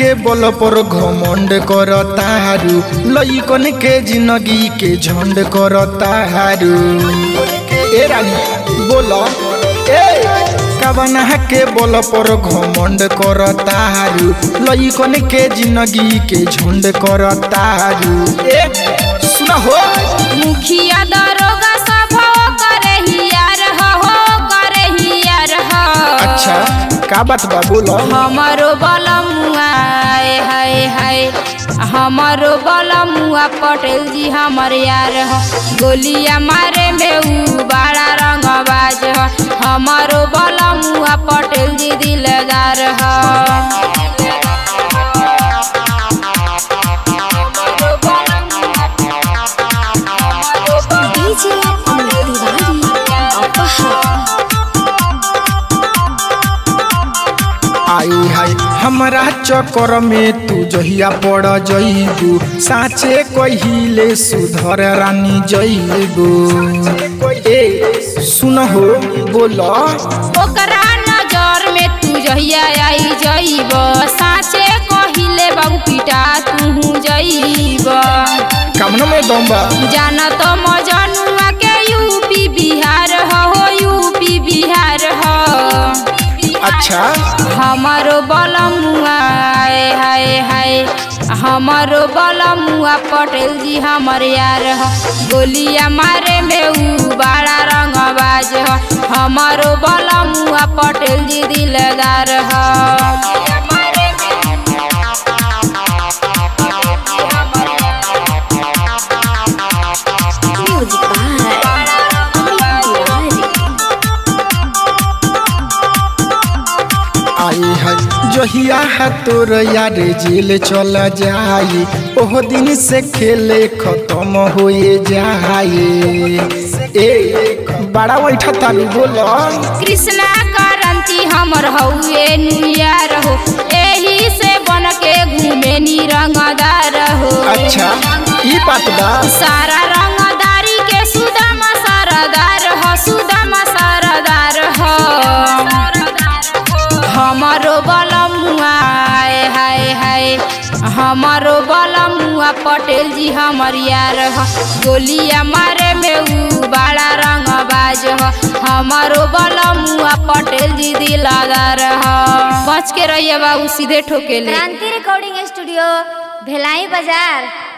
के बल पर घमंड करता हारू लइकन के जिंदगी के झंड करता हारू ए रानी बोलो ए कवना के बल पर घमंड करता हारू लइकन के जिंदगी के झंड करता हारू ए सुना हो मुखिया दरोगा सब हो करे हियार हो हो करे हियार हो अच्छा का बात बा बोलो हमारो बलमुआ आए हाय हाय हमारो बलमुआ पटेल जी हमर यार हो गोलिया मारे में ऊ बड़ा रंगबाज हो हमारो बलमुआ पटेल जी दिलदार हो डीजे अमित तिवारी अपहा आई हाय हमरा चक्कर में तू जहिया पड़ जइबू साचे कहिले सुधर रानी जइबू ए सुन हो बोलो ओकरा नजर में तू जहिया आई जइब साचे कहिले बाबू पिटा तू जइब कामना में दम बा जाना तो मजनुआ के यूपी बिहार हो हो यूपी बिहार हो अच्छा हमारो बलमुआ आए हाय हाय हमारो बलमुआ पटेल जी हमर यार हो गोलिया मारे में ऊ बड़ा रंगबाज हो हमारो बलमुआ पटेल जी दिलदार हो म्यूजिक बाय अमित तिवारी आई हाय जहिया है तोर यार जेल चल जाई ओह दिन से खेले खत्म होए जाए ए बड़ा बैठा तारू बोलो कृष्णा करंती हमर हउए नुयार हो एही से बन के घूमे निरंगदार हो अच्छा ई बात बा सारा रंगदारी के सुदाम सरदार हो सुदाम सरदार हो हमारो बलमुआ आए हाय हाय हमारो बलमुआ पटेल जी हमर यार हो गोलिया मारे में ऊ बड़ा रंगबाज हो हमारो बलमुआ पटेल जी दिलादार हो बच के रहिए बाबू सीधे ठोकेले क्रांति रिकॉर्डिंग स्टूडियो भेलाई बाजार